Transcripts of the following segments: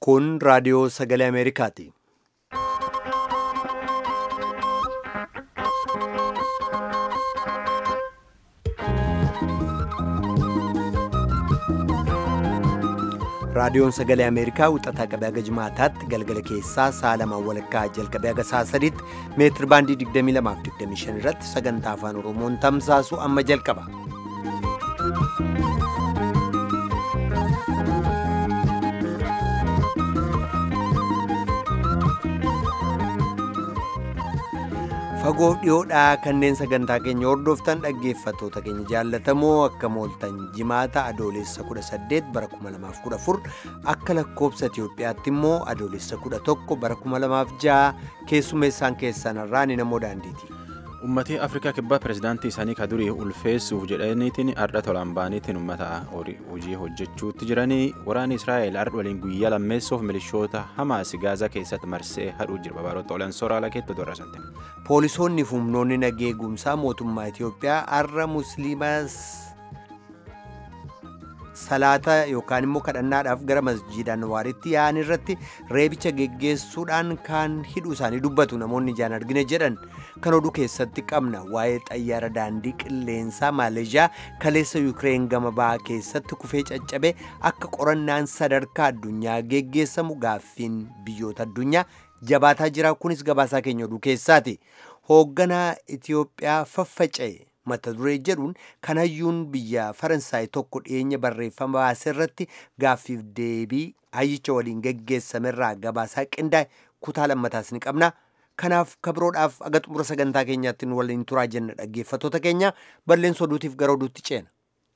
Kun raadiyoo sagalee Ameerikaati. Raadiyoon sagalee Ameerikaa wixataa qabee haga jimaataatti galgala keessaa sa'a lamaan walakkaa jalqabee haga sa'a sadiitti meetir baandii 22-25 irratti sagantaa afaan Oromoon tamsaasu amma jalqaba. Fagoof dhiyoodhaa kanneen sagantaa keenya hordoftan dhaggeeffattoota keenya jaallatamoo akka mooltan jimaata adoolessa 18 bara 2014 akka lakkoobsa Itiyoophiyaatti immoo adoolessa 11 bara 2006 keessummeessaan keessanirraa ni namoo daandiiti. Uummatni Afrikaa kibbaa pirezidaantii isaanii ka durii ulfeessuuf jedhaniitiin har'a tolaan ba'aniitiin uummata hojii hojjechuutti jiranii waraanni Israa'el har'a waliin guyyaa lammeessuuf milishoota Hamaas Gaazaa keessatti marsee hadhuu jira babaroota olan sooraalaa keetti dorasante. Poolisoonni fi humnoonni nageegumsaa mootummaa Itiyoophiyaa har'a musliimas salaata yookaan immoo kadhannaadhaaf gara masjiida Anwaaritti yaa'an irratti reebicha geggeessuudhaan kan hidhuu isaanii dubbatu namoonni ijaan argine jedhan kan oduu keessatti qabna waa'ee xayyaara daandii qilleensaa maaleeshiyaa kaleessa yuukireen gama ba'aa keessatti kufee caccabe akka qorannaan sadarkaa addunyaa geggeessamu gaaffiin biyyoota addunyaa jabaataa jira kunis gabaasaa keenya oduu keessaati hoogganaa Itiyoophiyaa faffaca'e. mata duree jedhuun kan hayyuun biyya faransaay tokko dhiyeenya barreeffama baase irratti gaaffiif deebii hayyicha waliin geggeessamerraa gabaasaa qindaa'e kutaa lammataas ni qabna kanaaf kabiroodhaaf aga xumura sagantaa keenyaatti nu waliin turaa jenna dhaggeeffattoota keenya balleessa oduutiif gara oduutti ceena.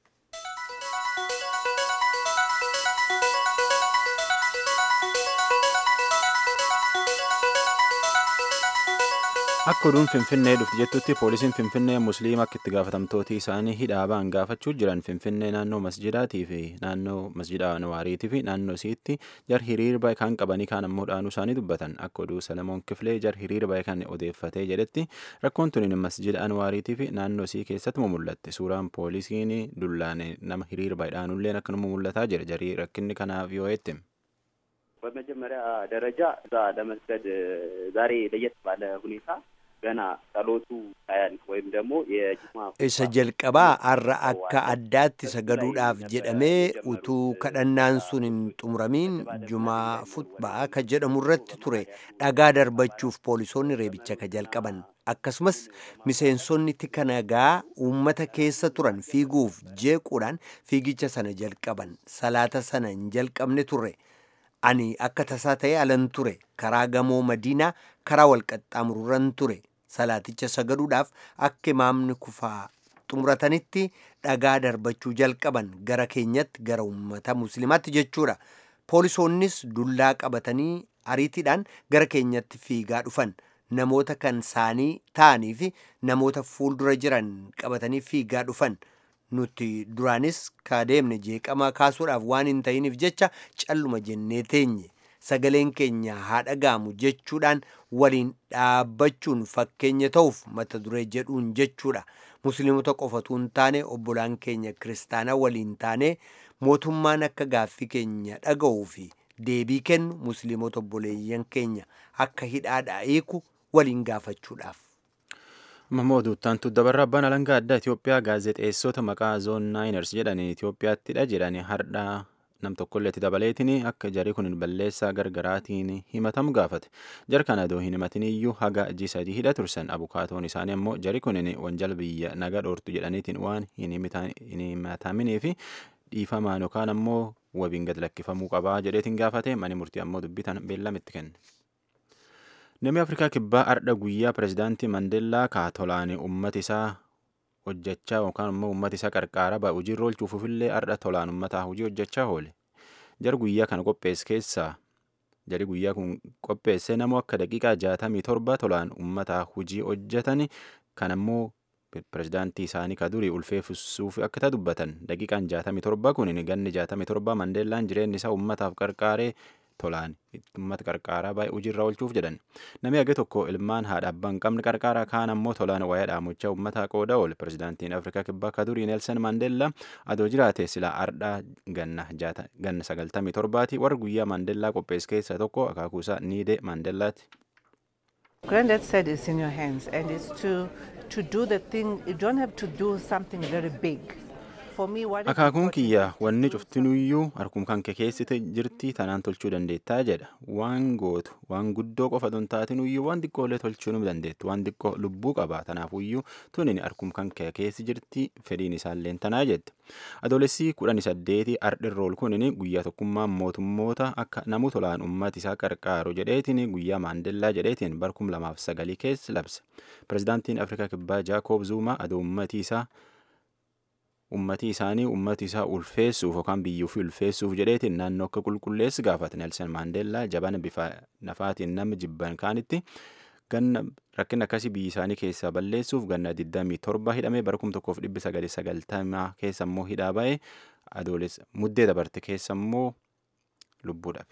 Akka oduun Finfinnee dhufti jettutti poolisiin Finfinnee musliima akka itti gaafatamtooti isaanii hidhaa ba'an gaafachuu jiran Finfinnee naannoo masjidaatii fi naannoo masjida Anwaariitii fi naannoo isiitti jar hiriirba kan qabanii kaan ammoo dhaanuu isaanii dubbatan akka oduu Salamoon Kifilee jar hiriirba kan odeeffatee jedhetti rakkoon tuniin masjida Anwaariitii fi naannoo isii keessatti mul'atte suuraan poolisiin dullaan nama hiriirba dhaanulleen akkanuma mul'ataa jira jarii rakkinni kanaaf yoo eette. በመጀመሪያ ደረጃ እዛ ለመስገድ ዛሬ ለየት ባለ ሁኔታ ገና ጸሎቱ ሳያልቅ ወይም ደግሞ የጅማ isa jalqabaa har'a akka addaatti sagaduudhaaf jedhamee utuu kadhannaan sun hin xumuramiin jumaa futbaa ka jedhamu irratti ture dhagaa darbachuuf poolisoonni reebicha ka jalqaban akkasumas miseensonni tika nagaa uummata keessa turan fiiguuf jeequudhaan fiigicha sana jalqaban salaata sana hin jalqabne ture ani akka tasaa ta'e alan ture karaa gamoo madiinaa karaa walqaxxaamurran ture salaaticha sagaduudhaaf akka imaamni kufaa xumuratanitti dhagaa darbachuu jalqaban gara keenyatti gara uummata muslimaatti jechuudha poolisoonnis dullaa qabatanii ariitiidhaan gara keenyatti fiigaa dhufan namoota kan saanii ta'anii fi namoota fuuldura jiran qabatanii fiigaa dhufan nuti duraanis kaadeemne jeeqama kaasuudhaaf waan hin ta'iniif jecha calluma jennee teenye sagaleen keenya haa dhagaamu jechuudhaan waliin dhaabbachuun fakkeenya ta'uuf mata duree jedhuun jechuudha musliimota qofatu hin taane obbolaan keenya kiristaanaa waliin taane mootummaan akka gaaffii keenya dhaga'uu fi deebii kennu musliimota obboleeyyan keenya akka hidhaadhaa hiiku waliin gaafachuudhaaf. Mammoo Duuttantu dabarra abbaan alangaa addaa Itoophiyaa gaazexeessota maqaa zoon naayiners jedhanii Itoophiyaattidha jedhanii hardhaa nam tokkolleetti dabaleetiin akka jarri kun balleessaa gargaraatiin himatamu gaafate. Jar kana adoo hin himatin iyyuu haga ji sadii hidha tursan abukaatoon isaanii ammoo jarri kun wanjala biyya naga dhoortu jedhaniitiin waan hin himataminii fi dhiifamaan yookaan ammoo wabiin gad lakkifamuu qabaa jedheetiin gaafate mani murtii ammoo dubbitan beellamitti kenne. Namni Afrikaa Kibbaa ardha guyyaa pirezidaantii Mandeellaa kaatolaan uummata isaa hojjechaa yookaan immoo uummata isaa qarqaara ba'a hojiirra oolchuufillee ardha tolaan uummataa hojii hojjechaa oole. Jar guyyaa kana qopheesse keessaa jari guyyaa kun qopheesse namoo akka daqiiqaa jaatamii torba tolaan uummataa hojii hojjetan kan ammoo pirezidaantii isaanii ka durii ulfeessuuf akka ta dubbatan daqiiqaan jaatamii torba kun ganni jaatamii torba Mandeellaan jireenyi isaa uummataaf qarqaaree tolaan uummata qarqaaraa baay'ee hojiirra oolchuuf jedhan namni hage tokko ilmaan haadha abbaa hin qabne qarqaaraa kaan ammoo tolaan waa'ee dhaamochaa uummataa qooda oole pirezidaantiin afrikaa kibbaa ka durii neelsan maandeellaa adoo jiraate silaa ardhaa ganna ganna sagaltamii torbaati warra guyyaa maandeellaa qophees keessaa tokko akaakuusaa niidee maandeellaati. Granddad said it's in your hands and it's to to do the thing you don't have to do something very big. akaakuun kiyya wanni cuftinuyyuu harkum kan kee keessite jirti tanaan tolchuu dandeettaa jedha waan gootu waan guddoo qofa tun taatinuyyuu waan xiqqoolee tolchuu nu dandeettu waan xiqqoo lubbuu qaba tanaafuyyuu tunin harkum kan kee keessi jirti fedhiin isaalleen tanaa jette adoolessi kudhanii saddeeti ardhirrool kunin guyyaa tokkummaa mootummoota akka namu tolaan ummati isaa qarqaaru jedheetiin guyyaa maandellaa jedheetiin barkum lamaaf sagalii keessa labse pirezidaantiin afrikaa kibbaa jaakoob zuumaa adoo ummatii isaa ummatii isaanii ummati isaa ulfeessuuf yookaan biyyuu fi ulfeessuuf jedheetiin naannoo akka qulqulleessi gaafate Nelson Maandeellaa jabana bifa nafaatiin nama jibban kaanitti ganna rakkina akkasii biyyi isaanii keessaa balleessuuf ganna 27 hidhamee bara 1990 keessa immoo hidhaa ba'ee adooles muddee dabarte keessa immoo lubbuu dhabe.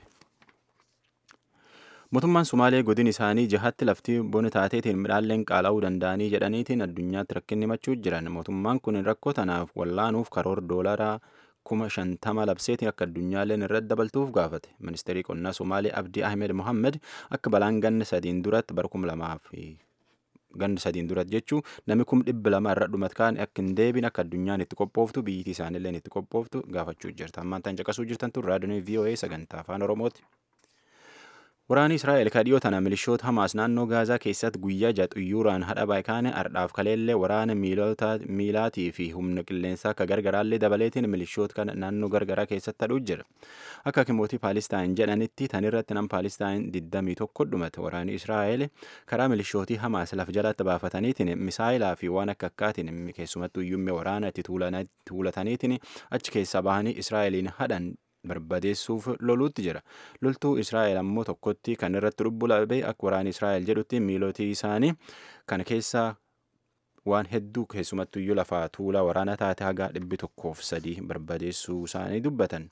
Mootummaan Sumaalee godin isaanii jahatti laftii bona taateetiin midhaanleen qaala'uu danda'anii jedhaniitiin addunyaatti rakkinni himachuu jiran. Mootummaan kun rakkoo tanaaf wallaanuuf karoora doolaraa kuma shantama labseetiin akka addunyaaleen irratti dabaltuuf gaafate. Ministeerri qonnaa Sumaalee Abdii Ahmed Mohammed akka balaan ganna sadiin duratti bara kuma lamaa fi ganna sadiin duratti jechuun namni kum dhibba lama irra dhumat kaan akka hin deebiin akka addunyaan itti qophooftu biyyittii isaaniillee itti qophooftu gaafachuu jirta. Ammaan tan caqasuu jirtan tun raadiyoon VOA sagantaa afaan Oromooti. Waraanni Israa'el kadhiyoo tana milishoota Hamaas naannoo Gaazaa keessatti guyyaa ja'a xuyyuuraan hadha baay'ikaane ardhaaf kaleellee waraana miilaatii fi humna qilleensaa akka gargaraallee dabaleetiin milishoota kana naannoo gargaraa keessatti hadhuu jira. Akka kimootii Paalistaan jedhanitti tan irratti nam Paalistaan 21 dhumate waraanni Israa'el karaa milishootii Hamaas lafa jalatti baafataniitiin misaayilaa fi waan akka akkaatiin keessumattuu iyyummee waraana itti tuulataniitiin achi keessaa bahanii Israa'eliin hadhan barbadeessuuf loluutti jira loltuu israa'el ammoo tokkotti kan irratti lubbu dhabee akka waraana israa'el jedhutti miilotii isaanii kana keessaa waan hedduu keessumattu iyyuu lafaa tuulaa waraana taate haga dhibbi tokkoof sadii barbadeessuu isaanii dubbatan.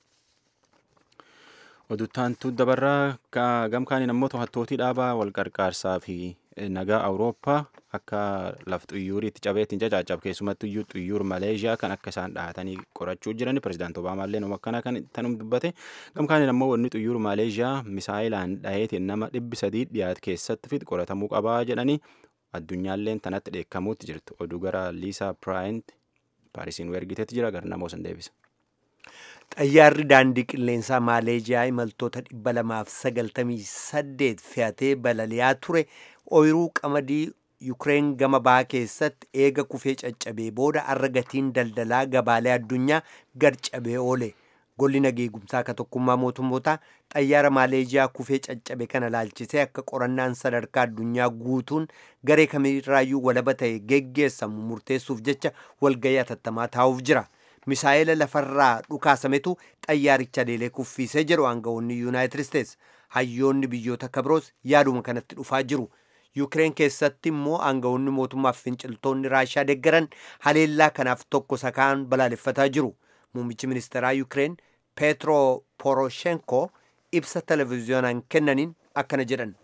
Oduttaantu dabarraa gamkaaniin ammoo to'attootii dhaabaa wal qarqaarsaa fi nagaa awurooppaa akka laf xuyyuurii itti cabeetiin cacaacab keessumattu iyyuu xuyyuur maleeshiyaa kan akka isaan dhahatanii qorachuu jiran pirezidaanti obaamaa nama akkana kan tanum dubbate gamkaaniin ammoo wanni xuyyuur maleeshiyaa misaayilaan dhaheetiin nama dhibbi sadii dhiyaate keessatti fit qoratamuu qabaa jedhanii addunyaalleen tanatti dheekkamuutti jirtu oduu gara liisaa piraayint paarisiin ergiteetti jira gara namoo san deebisa. Xayyaarri daandii qilleensaa Maaleeziyaa imaltoota dhibba lamaaf sagaltamii saddeet fe'atee balali'aa ture ooyiruu qamadii Yukireen gama bahaa keessatti eega kufee caccabee booda arra gatiin daldalaa gabaalee addunyaa gad cabee oole. Golli nageegumsaa akka tokkummaa mootummootaa xayyaara Maaleeziyaa kufee caccabe kana laalchisee akka qorannaan sadarkaa addunyaa guutuun garee kamirraayyuu walaba ta'e geggeessamu murteessuuf jecha walgayii atattamaa taa'uuf jira. misaa'ela lafarraa dhukaasametu xayyaaricha leelee kuffiisee jedhu aangawoonni yuunaayitid isteets hayyoonni biyyoota kabroos yaaduma kanatti dhufaa jiru yukireen keessatti immoo aangawoonni mootummaaf finciltoonni raashaa deggaran haleellaa kanaaf tokko sakaan balaaleffataa jiru muummichi ministeeraa yukireen peetro poroshenko ibsa televiziyoonaan kennaniin akkana jedhan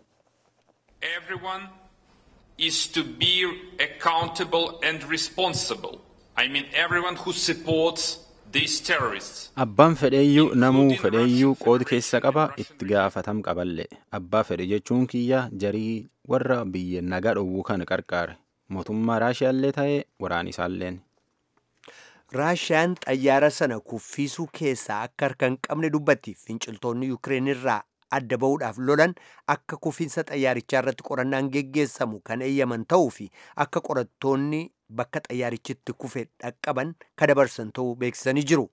Everyone is to be accountable and responsible. I mean everyone who supports these terrorists. Abbaan fedheeyyuu namuu fedheeyyuu qooda keessa qaba itti gaafatam qaballee abbaa fedhe jechuun kiyya jarii warra biyya nagaa dhowwuu kana qarqaare mootummaa raashiyaallee ta'ee waraan isaalleen. raashiyaan xayyaara sana kuffiisuu keessaa akka harka hin qabne dubbatti finciltoonni yukireen irraa adda ba'uudhaaf lolan akka kufiinsa xayyaarichaa irratti qorannaan geggeessamu kan eeyyaman ta'uu fi akka qorattoonni bakka xayyaarichitti kufe dhaqqaban ka dabarsan ta'uu beeksisanii jiru.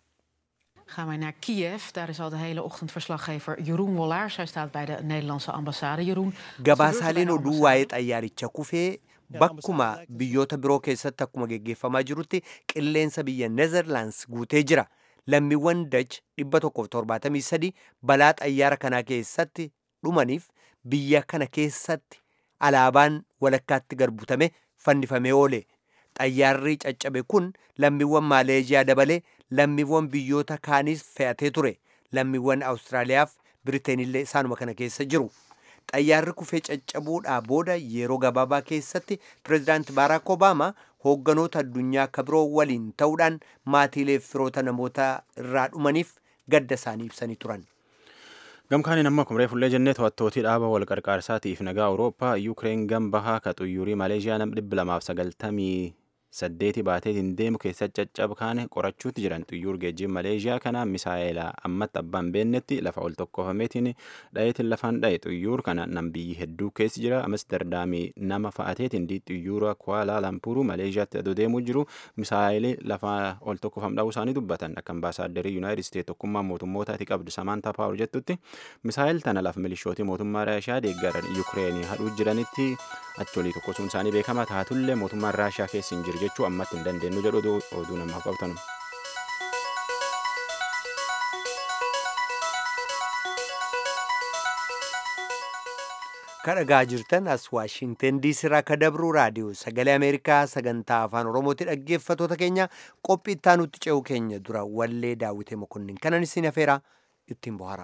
Gaan wij naar Kiev. Daar is al de hele ochtend verslaggever Jeroen Wollaars. Hij staat bij de Nederlandse ambassade. Jeroen. Gabaasaaleen oduu waa'ee xayyaaricha kufee bakkuma biyyoota biroo keessatti akkuma geggeeffamaa jirutti qilleensa biyya Neezerlaands guutee jira. Lammiiwwan Dach dhibba tokkoof torbaatamii sadi balaa xayyaara kanaa keessatti dhumaniif biyya kana keessatti alaabaan walakkaatti garbutame fannifamee oole. Xayyaarri caccabe kun lammiiwwan Maaleeziyaa dabalee lammiiwwan biyyoota kaaniis fe'atee ture. Lammiiwwan Awustiraaliyaaf Biriteenillee isaanuma kana keessa jiru. Xayyaarri kufee caccabuudhaa booda yeroo gabaabaa keessatti pireezidaanti Baaraak Obaamaa hoogganoota addunyaa akka biroo waliin ta'uudhaan maatiilee firoota namoota irraa dhumaniif gadda isaanii ibsanii turan. Gamkaaniin amma kumree fullee jennee to'attootii dhaaba wal qarqaarsaatiif nagaa Awurooppaa Yuukireen gam bahaa ka xuyyuurii Maleeshiyaa nam dhibba lamaaf sagaltamii saddeeti baateetiin deemu keessatti caccaba kaane qorachuutti jiran xuyyuur geejjiin Maleeshiyaa kana misaa'eela ammatti abbaan beennetti lafa ol tokkofameetiin dhayeetiin lafaan dhaye xuyyuur kana nam biyyi hedduu keessi jira Amsterdamii nama fa'ateetiin di xuyyuura Kuala Lumpur Maleeshiyaatti adoo deemuu jiru misaa'eeli lafa ol tokkofam dha'uu isaanii dubbatan akka ambaasaadarrii Yuunaayitid Isteet tokkummaa mootummootaati qabdu Samaantaa Paawur jettutti misaa'el tana lafa milishootii mootummaa Raashiyaa deeggaran Yuukireenii hadhuu jiranitti acholii tokkosuun isaanii beekama taatullee mootummaan Raashiyaa keessa hin jiru jechuu ammatti hin dandeenyu jedhu oduu namaaf qabatan. kadhagaa jirtan as waashinten diisii ka dabru raadiyoo sagalee ameerikaa sagantaa afaan oromooti dhaggeeffatoota keenya qophii ittaanutti ce'uu keenya dura wallee daawwitee mokonnin kanan isin afeeraa ittiin bohaara.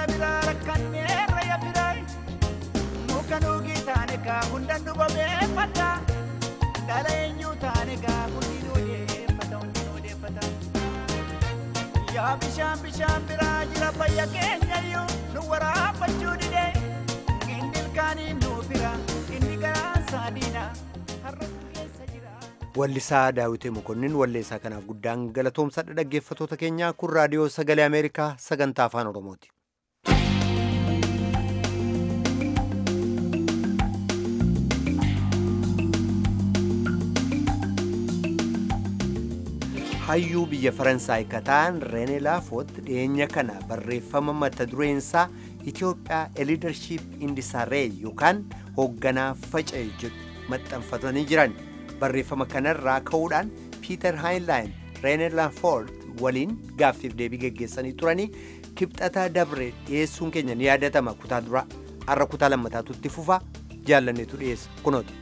mana biraa rakkannee ya biraa muka nuugii taane kaa hundan nu bobeeffata dhala eenyuu taane kaa hundi nu odeeffata hundi nu odeeffata yaa bishaan bishaan biraa jira fayya keenyayyuu nu waraabachuu didee inni ilkaanii nu bira inni garaa saadiina har'a keessa jira. Wallisaa Daawitee Mokonnin walleessaa kanaaf guddaan galatoomsadha dhaggeeffatoota keenyaa kun raadiyoo sagalee Ameerikaa sagantaa afaan Oromooti. Hayyuu biyya Faransaay kataan Rene Laafoot dhiyeenya kana barreeffama mata dureensaa Itoophiyaa a leadership in disarray yookaan hoogganaa faca'e jedhu maxxanfatanii jiran. barreeffama kanarraa ka'uudhaan piiter haayinlaayin reener laafoord waliin gaaffiif deebii geggeessanii turanii kibxataa dabre dhiyeessuun keenya ni yaadatama kutaa dura har'a kutaa lammataatu itti fufa jaallanneetu dhiyeessa kunooti.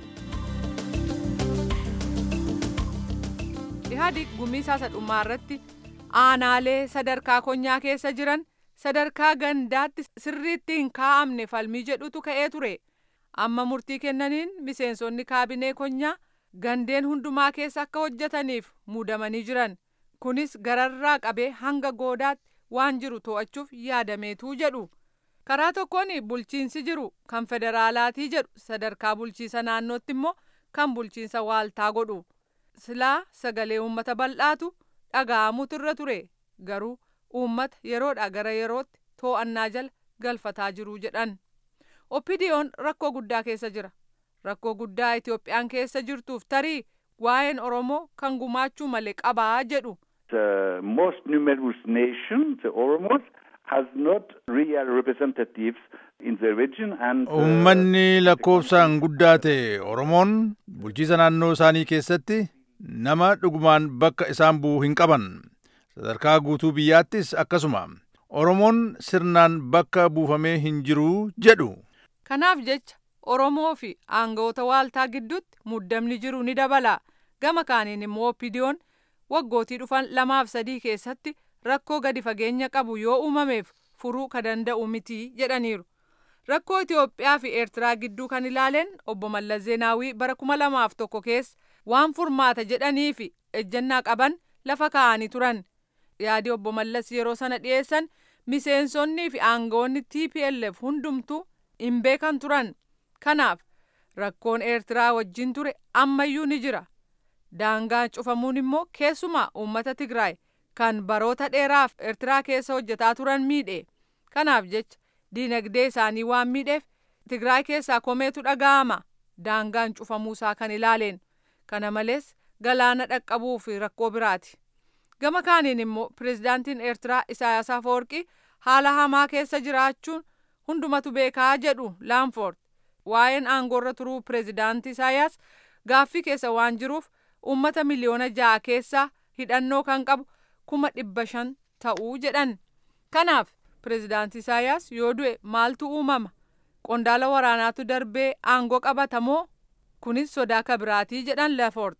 Ihaadig gumiisaa sadhummaa irratti aanaalee sadarkaa konyaa keessa jiran sadarkaa gandaatti sirriitti hin kaa'amne falmii jedhutu ka'ee ture amma murtii kennaniin miseensonni kaabinee konyaa gandeen hundumaa keessa akka hojjetaniif muudamanii jiran kunis gararraa qabee hanga goodaatti waan jiru to'achuuf yaadameetuu jedhu karaa tokkoon bulchiinsi jiru kan federaalaatii jedhu sadarkaa bulchiisa naannootti immoo kan bulchiinsa waaltaa godhu silaa sagalee uummata bal'aatu dhaga'amutu irra ture garuu uummata yeroodha gara yerootti too'annaa jala galfataa jiru jedhan oppidiyoon rakkoo guddaa keessa jira. rakkoo guddaa Itoophiyaan keessa jirtuuf tarii waa'een Oromoo kan gumaachuu malee qabaa jedhu. The most numerous nation, the Oromos, has not real representatives in the region and... Uummanni lakkoofsaan guddaa ta'e Oromoon bulchiisa naannoo isaanii keessatti nama dhugumaan bakka isaan bu'u hin qaban. Sadarkaa guutuu biyyaattis akkasuma. Oromoon sirnaan bakka buufamee hin jiru jedhu. Kanaaf jecha Oromoo fi aangawoota waaltaa gidduutti muddamni jiru ni dabala. Gama kaaniin immoo oppidiyoon waggootii dhufan lamaaf sadii keessatti rakkoo gadi fageenya qabu yoo uumameef furuu ka danda'u miti jedhaniiru. Rakkoo Itoophiyaa fi Eertiraa gidduu kan ilaaleen obbo Mallas Zeenaawii bara kuma lamaaf tokko keessa waan furmaata jedhanii fi ejjennaa qaban lafa kaa'anii turan. Yaadi obbo Mallas yeroo sana dhiyeessan miseensonnii fi aangawoonni TPLF hundumtuu hin beekan turan. Kanaaf rakkoon Eertiraa wajjin ture ammayyuu ni jira. Daangaan cufamuun immoo keessumaa uummata Tigraay kan baroota dheeraaf Eertiraa keessa hojjetaa turan miidhe. Kanaaf jecha diinagdee isaanii waan miidheef Tigraay keessaa komeetu dhaga'ama. Daangaan cufamuusaa kan ilaaleen. Kana malees galaana dhaqqabuu fi rakkoo biraati. Gama kaaniin immoo pirezidaantiin Eertiraa Isaayaas Afeworqii haala hamaa keessa jiraachuun hundumatu beekaa jedhu Laanfoord. waa'een aangoorra turuu pireezidaantii Isaayyaas gaaffii keessa waan jiruuf uummata miliyoona ja'a keessaa hidhannoo kan qabu kuma dhibba shan ta'uu jedhan. Kanaaf pireezidaantii Isaayyaas yoo du'e maaltu uumama? Qondaala waraanaatu darbee aangoo qabatamoo? Kunis sodaa kabiraatii jedhan Lafoort.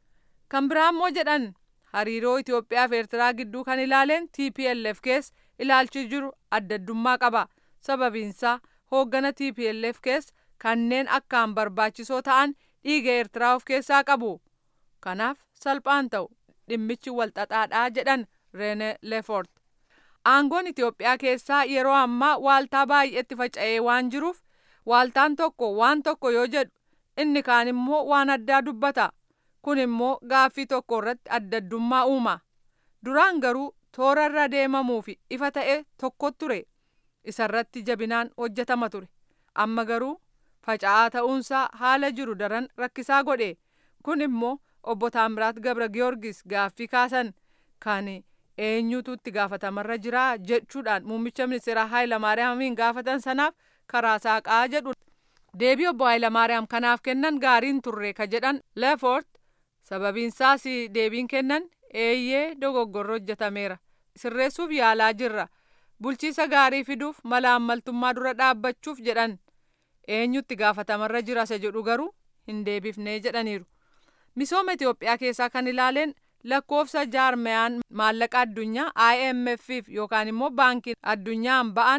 Kan biraa immoo jedhan hariiroo Itoophiyaa fi Eertiraa gidduu kan ilaaleen TPLF keessa ilaalchi jiru addaddummaa qaba. Sababiinsaa hooggana TPLF keessa kanneen akkaan barbaachisoo ta'an dhiiga Eertiraa of keessaa qabu. Kanaaf salphaan ta'u dhimmichi walxaxaadhaa jedhan Reene Leefort. Aangoon Itoophiyaa keessaa yeroo ammaa waaltaa baay'eetti faca'ee waan jiruuf waaltaan tokko waan tokko yoo jedhu inni kaan immoo waan addaa dubbata. Kun immoo gaaffii tokko irratti addaddummaa uuma. Duraan garuu toora irra deemamuu fi ifa ta'e tokko ture. Isarratti jabinaan hojjetama ture. Amma garuu faca'aa ta'uunsaa haala jiru daran rakkisaa godhe. Kun immoo obbo Taamiraat Gabra Giyoorgis gaaffii kaasan kan eenyutu itti gaafatamarra jira jechuudhaan muummicha ministeeraa Hayilamaariyaamiin gaafatan sanaaf karaa saaqaa jedhu. Deebii obbo Hayilamaariyaam kanaaf kennan gaariin turre ka jedhan Leefort sababiinsaas deebiin kennan eeyyee dogoggorri hojjetameera. Sirreessuuf yaalaa jirra. Bulchiisa gaarii fiduuf mala ammaltummaa dura dhaabbachuuf jedhan. Eenyutti gaafatamarra jira isa jedhu garuu hin deebifnee jedhaniiru. Misooma Itoophiyaa keessaa kan ilaaleen lakkoofsa jaarmayaan maallaqa addunyaa IMF yookaan immoo baankiin addunyaan ba'an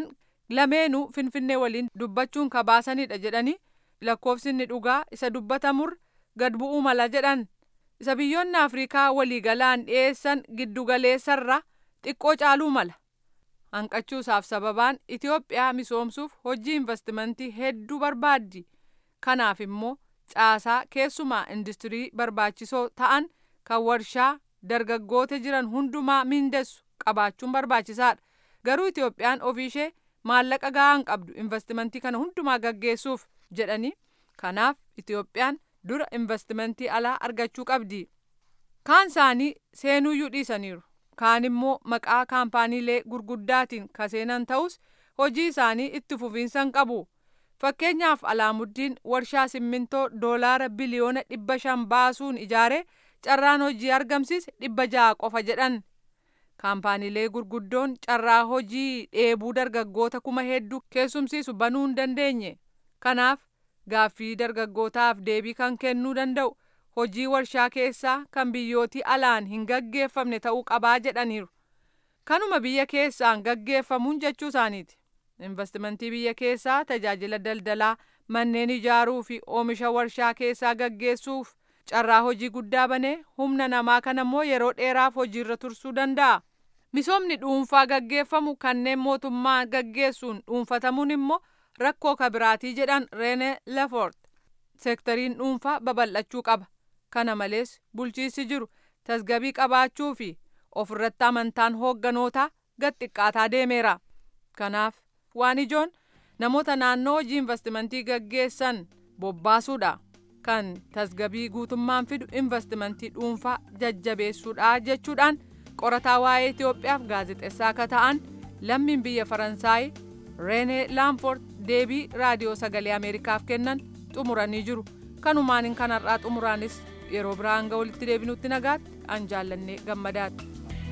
lameenuu finfinnee waliin dubbachuun kabaasanidha jedhanii lakkoofsi inni dhugaa isa dubbatamur gad bu'uu mala jedhan isa biyyoonni afriikaa waliigalaan dhiyeessan giddugaleessarra xiqqoo caaluu mala hanqachuusaaf sababaan itiyoophiyaa misoomsuuf hojii investimentii hedduu barbaaddi kanaaf immoo caasaa keessumaa industirii barbaachisoo ta'an kan warshaa dargaggoota jiran hundumaa miindessu qabaachuun barbaachisaadha garuu itiyoophiyaan ofiishee maallaqa gahaa hin qabdu investimentii kana hundumaa gaggeessuuf jedhanii kanaaf itiyoophiyaan dura investimentii alaa argachuu qabdi kaan isaanii seenuuyyuu dhiisaniiru kaan immoo maqaa kaampaaniilee gurguddaatiin kaseenan ta'us hojii isaanii itti fufiinsa hin qabu fakkeenyaaf alaamuddiin warshaa simmintoo doolaara biliyoona dhibba shan baasuun ijaaree carraan hojii argamsiise dhibba ja'a qofa jedhan kaampaaniilee gurguddoon carraa hojii dheebuu dargaggoota kuma hedduu keessumsiisu banuu hin dandeenye kanaaf gaaffii dargaggootaaf deebii kan kennuu danda'u hojii warshaa keessaa kan biyyootii alaan hin gaggeeffamne ta'uu qabaa jedhaniiru kanuma biyya keessaan gaggeeffamuun jechuu isaaniiti investimentii biyya keessaa tajaajila daldalaa manneen ijaaruu fi oomisha warshaa keessaa gaggeessuuf carraa hojii guddaa banee humna namaa kana immoo yeroo dheeraaf hojiirra tursuu danda'a. Misoomni dhuunfaa gaggeeffamu kanneen mootummaa gaggeessuun dhuunfatamuun immoo rakkoo kabiraatii jedhan Reene Lefort. Seektariin dhuunfaa babal'achuu qaba. Kana malees bulchiinsi jiru tasgabii qabaachuu fi ofirratti amantaan hoogganoota gad xiqqaataa deemeera. Kanaaf waan ijoon namoota naannoo hojii investimentii gaggeessan bobbaasuudha. kan tasgabii guutummaan fidu investimentii dhuunfaa jajjabeessuudha jechuudhaan qorataa waa'ee Itoophiyaaf gaazexeessaa akka ta'an lammiin biyya Faransaay Reenee Laamfort deebii raadiyoo sagalee Ameerikaaf kennan xumuranii jiru. Kanumaan kanarraa xumuraanis yeroo biraa hanga walitti deebinutti nagaatti an jaallannee gammadaatti.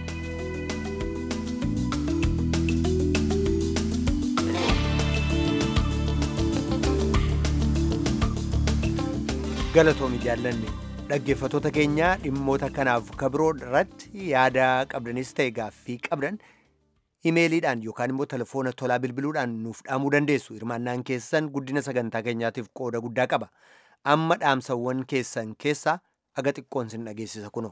galatoomi jaallanne dhaggeeffatoota keenyaa dhimmoota kanaaf kabiroo irratti yaada qabdanis ta'e gaaffii qabdan imeeliidhaan yookaan immoo telefoona tolaa bilbiluudhaan nuuf dhaamuu dandeessu hirmaannaan keessan guddina sagantaa keenyaatiif qooda guddaa qaba amma dhaamsawwan keessan keessaa aga xiqqoon sin dhageessisa kuno.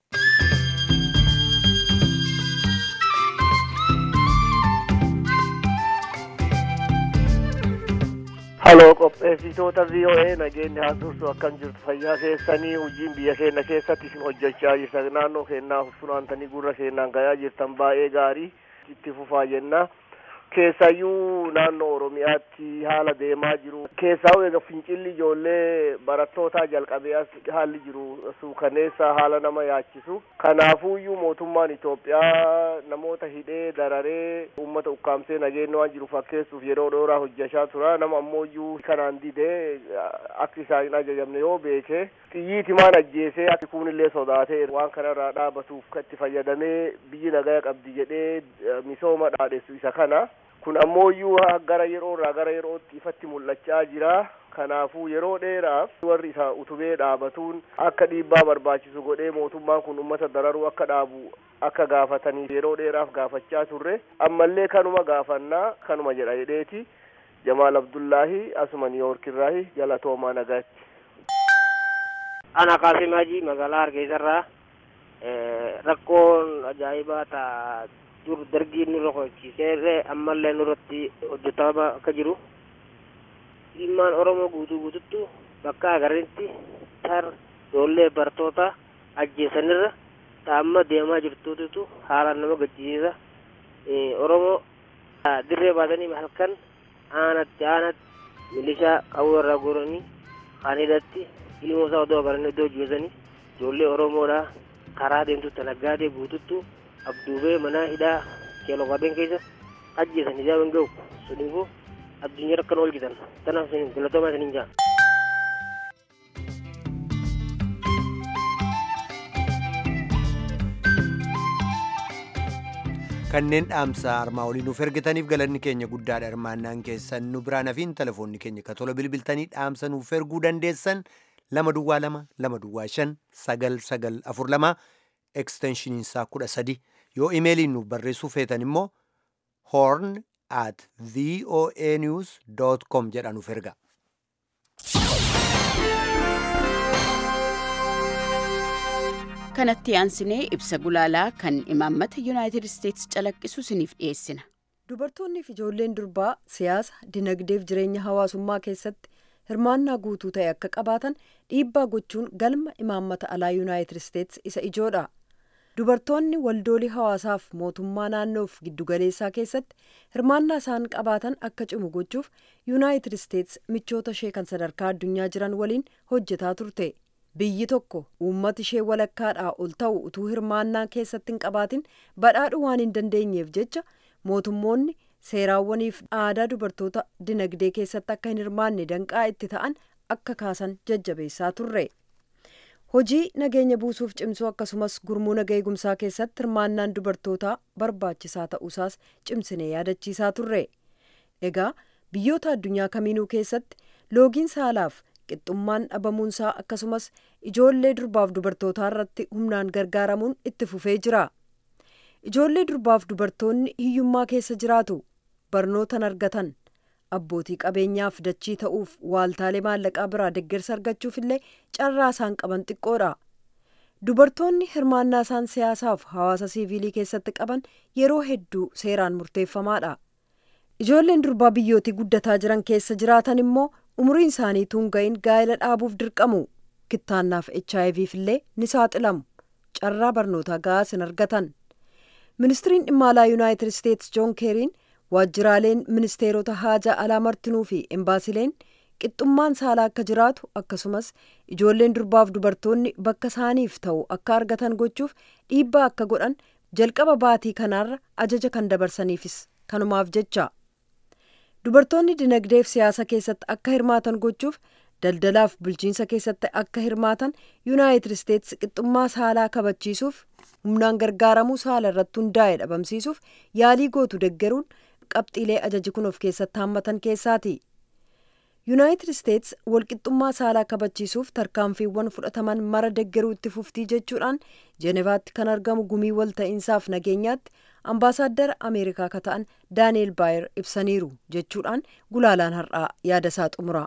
Haloo qopheessitoota VOA nageenyi haa tursu akkam jirtu fayyaa keessanii hojiin biyya keenya keessatti isin hojjechaa jirtan naannoo keenyaa funaantanii gurra keenyaan gayaa jirtan baay'ee gaarii itti fufaa jenna. Keessayyuu naannoo Oromiyaatti haala deemaa jiru. Keessaa egaa fincilli ijoollee barattootaa jalqabee as haalli jiru suukaneessa haala nama yaachisu. Kanaafuuyyuu mootummaan Itoophiyaa namoota hidhee dararee uummata ukkaamsee nageenya waan jiru fakkeessuuf yeroo dheeraa hojjechaa tura. Nama ammoo kanaan didee akka isaan hin ajajamne yoo beeke xiyyiiti maan ajjeesee akka kunillee sodaatee waan kanarraa dhaabatuuf itti fayyadamee biyyi nagaa qabdi jedhee misooma dhaadheessu isa kana. kun ammoo gara yeroo irraa gara yerootti ifatti mul'achaa jira. Kanaafuu yeroo dheeraaf warri isa utubee dhaabatuun akka dhiibbaa barbaachisu godhee mootummaan kun uummata dararuu akka dhaabu akka gaafatanii yeroo dheeraaf gaafachaa turre ammallee kanuma gaafannaa kanuma jedha jedheeti Jamaal Abdullaahi asuma Niiyoorkirraahi galatoomaa nagaatti. Ana Qaasim Hajii magaalaa Hargeysarraa rakkoon ajaa'ibaa ta'a dur dargiin nurra hojjechiisee ammallee nurratti hojjetamaa akka jiru dhimmaan oromoo guutuu guututtu bakka agarreetti tar ijoollee bartoota ajjeesanirra amma deemaa jirtuutu haalaan nama gaddisiisa oromoo dirree baatanii halkan aanatti aanatti milishaa qawwee irraa guuranii kaan hidhatti ilmoo isaa odoo agaranii iddoo jeesanii ijoollee oromoodha karaa deemtutti naggaadee guututtu abduubee mana hidhaa keeloo qabeen keessa ajjeesan ijaa hin ga'u suniifuu addunyaa akkan oolchitan tanaaf isin galatoomaa isiniin jaa. kanneen dhaamsa armaa olii nuuf ergitaniif galanni keenya guddaadha hirmaannaan keessan nu biraan hafiin telefoonni keenya ka tola bilbiltanii dhaamsa nuuf erguu dandeessan lama duwwaa lama lama duwwaa shan sagal sagal afur lama eksteenshiniinsaa kudha sadi yoo imeeliin nuuf barreessuu feetan immoo horn at voa news com jedhanuuf erga. kanatti aansinee ibsa gulaalaa kan imaammata yuunaayitid isteetsi calaqqisu isiniif dhiyeessina. dubartoonni fi ijoolleen durbaa siyaasa dinagdeef jireenya hawaasummaa keessatti hirmaannaa guutuu ta'e akka qabaatan dhiibbaa gochuun galma imaammata alaa yuunaayitid isteetsi isa ijoodha dubartoonni waldoolii hawaasaaf mootummaa naannoof giddugaleessaa keessatti hirmaannaa isaan qabaatan akka cimu gochuuf yuunaayitid isteetsi michoota ishee kan sadarkaa addunyaa jiran waliin hojjetaa turte biyyi tokko uummata ishee walakkaadhaa ol ta'u utuu hirmaannaa keessatti hin qabaatin badhaadhu waan hin dandeenyeef jecha mootummoonni seeraawwaniif aadaa dubartoota dinagdee keessatti akka hin hirmaanne danqaa itti ta'an akka kaasan jajjabeessaa turre hojii nageenya buusuuf cimsuu akkasumas gurmuu naga eegumsaa keessatti hirmaannaan dubartootaa barbaachisaa ta'uusaas cimsinee yaadachiisaa turre egaa biyyoota addunyaa kamiinuu keessatti loogiin saalaaf qixxummaan dhabamuunsaa akkasumas ijoollee durbaaf dubartootaa irratti humnaan gargaaramuun itti fufee jira ijoollee durbaaf dubartoonni hiyyummaa keessa jiraatu barnootan argatan abbootii qabeenyaaf dachii ta'uuf waaltaalee maallaqaa biraa deeggarsa argachuuf illee carraa isaan qaban xiqqoodha dubartoonni hirmaannaa isaan siyaasaaf hawaasa siiviilii keessatti qaban yeroo hedduu seeraan murteeffamaadha ijoolleen durbaa biyyootii guddataa jiran keessa jiraatan immoo umuriin isaanii tuun ga'iin gaa'ela dhaabuuf dirqamu kittaannaaf hiv illee ni saaxilamu carraa barnootaa ga'aas hin argatan ministiriin dhimma alaa yuunaayitid isteetsi joon keeriin waajjiraaleen ministeerota haajaa alaa martinuu fi embaasileen qixxummaan saalaa akka jiraatu akkasumas ijoolleen durbaaf dubartoonni bakka isaaniif ta'u akka argatan gochuuf dhiibbaa akka godhan jalqaba baatii kanaarra ajaja kan dabarsaniifis kanumaaf jecha dubartoonni dinagdeef siyaasa keessatti akka hirmaatan gochuuf daldalaaf bulchiinsa keessatti akka hirmaatan yuunaayitid isteetsi qixxummaa saalaa kabachiisuuf humnaan gargaaramuu saala irratti hundaa'e dhabamsiisuuf yaalii gootu deggeruun qabxiilee ajaji kun of keessatti haammatan keessaati yuunaayitid isteetsi walqixxummaa saalaa kabachiisuuf tarkaanfiiwwan fudhataman mara deggeruu itti fuftii jechuudhaan jeenevaatti kan argamu gumii walta'iinsaaf nageenyaatti ambaasaaddara ameerikaa ka ta'an daani'eel baayer ibsaniiru jechuudhaan gulaalaan har'aa yaadasaa xumura.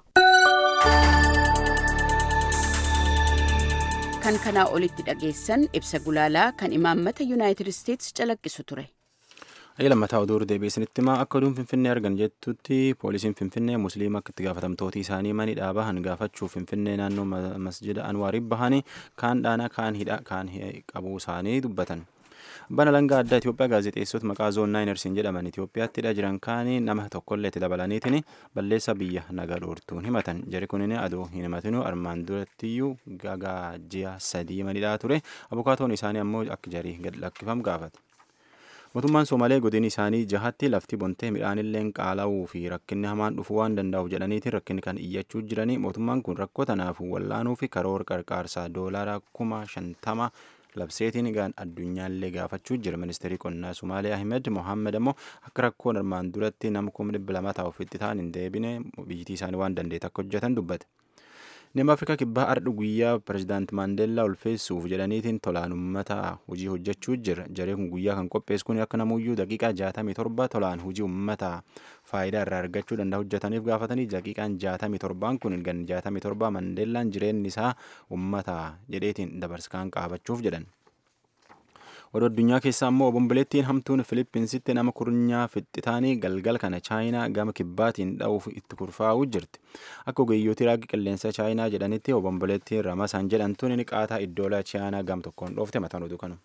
kan kanaa olitti dhageessan ibsa gulaalaa kan imaammata yuunaayitid isteetsi calaqqisu ture. Ayya lammataa oduu deebiisanitti himaa akka oduun finfinnee argan jettutti poolisiin finfinnee musliima akka itti gaafatamtooti isaanii mani dhaabahan gaafachuuf finfinnee naannoo masjida anwaariif bahanii kaan dhaana kaan hidha kaan qabuu isaanii dubbatan. Abbaan alangaa addaa Itoophiyaa gaazexeessota maqaa zoon naayinersiin jedhaman Itoophiyaattidha jiran kaanii nama tokkollee itti dabalaniitiin balleessa biyya naga dhoortuun himatan. Jari kunin adoo hin himatinuu armaan durattiyyuu gagaa ji'a sadii manidhaa ture. Abukaatoon isaanii ammoo akka jarii gad lakkifamu gaafate. Mootummaan Soomalee godin isaanii jahatti lafti bontee midhaanillee qaala'uu fi rakkinni hamaan dhufuu waan danda'uuf jedhaniitiin rakkinni kan iyyachuu jiranii mootummaan kun rakkoo tanaafuu wallaanuu fi karoora qarqaarsaa doolaara kuma shantama labseetiin gaan addunyaallee gaafachuu jira ministeerri qonnaa Sumaalee Ahmed Mohammed ammoo akka rakkoon armaan duratti nama kuma dhibba lama ta'u ofitti ta'an hin deebine biyyitii isaanii waan dandeet akka hojjetan dubbate. Nama Afrikaa kibbaa ardhu guyyaa pirezidaanti Maandeellaa ulfeessuuf jedhaniitiin tolaan uummata hojii hojjechuu jira. Jaree kun guyyaa kan qopheessu kun akka namuyyuu daqiiqaa jaatamii torba tolaan hojii uummata faayidaa irraa argachuu danda'a hojjetaniif gaafatanii daqiiqaan jaatamii torbaan kun gan jaatamii torba Maandeellaan jireenyi isaa uummata jedheetiin dabarskaan qaabachuuf jedhan. Oduu addunyaa keessaa immoo obomboleettiin hamtuun Filippinsitti nama kurnyaa fixxitaanii galgal kana chaayinaa gama kibbaatiin dha'uuf itti kurfaa'uu jirti. Akka ogeeyyooti raagii qilleensa chaayinaa jedhanitti obomboleettiin ramasaan jedhamtuun inni qaataa iddoola chaayinaa gam tokkoon dhoofte mataan oduu kanu.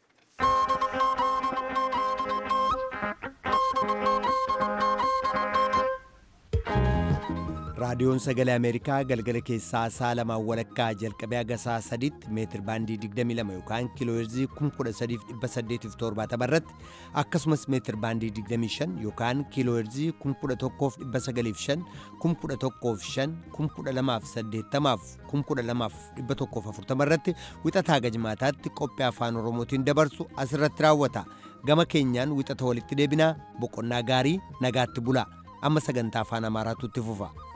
raadiyoon sagalee ameerikaa galgala keessaa saa lamaan walakkaa jalqabee haga saa sadiitti meetir baandii 22 yookaan kiilooherzii 13870 irratti akkasumas meetir baandii 25 yookaan kiilooherzii 11905 115 12080 12140 irratti wixataa gajmaataatti qophii afaan oromootiin dabarsu asirratti raawwata gama keenyaan wixata walitti deebinaa boqonnaa gaarii nagaatti bulaa amma sagantaa afaan amaaraatu itti fufa.